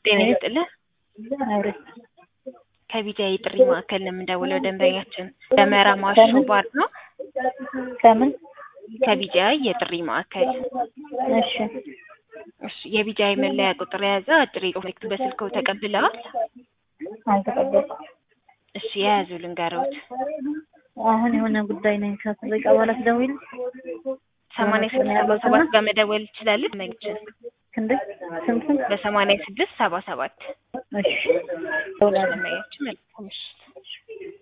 ጤና ይስጥልህ። አውሪ ከቢጃይ ጥሪ ማዕከል ነው የምንደውለው። ደንበኛችን ደመራ ማሾ ባር ነው። ከምን? ከቢጃይ የጥሪ ማዕከል እሺ እሺ። የቢጃይ መለያ ቁጥር የያዘ አጭር የጽሑፍ መልዕክት በስልክዎ ተቀብለዋል? አልተቀበልኩም። እሺ የያዙ ልንገረውት። አሁን የሆነ ጉዳይ ነኝ ከደቂቃ በኋላ ትደውይልኝ። ሰማንያ ስድስት ሰባ ሰባት ጋር መደወል ይችላል። መንችን እንዴ ስንት ስንት? በሰማንያ ስድስት ሰባ ሰባት እሺ ደውላለሁ። ደንበኛችን መልካም ምሽት።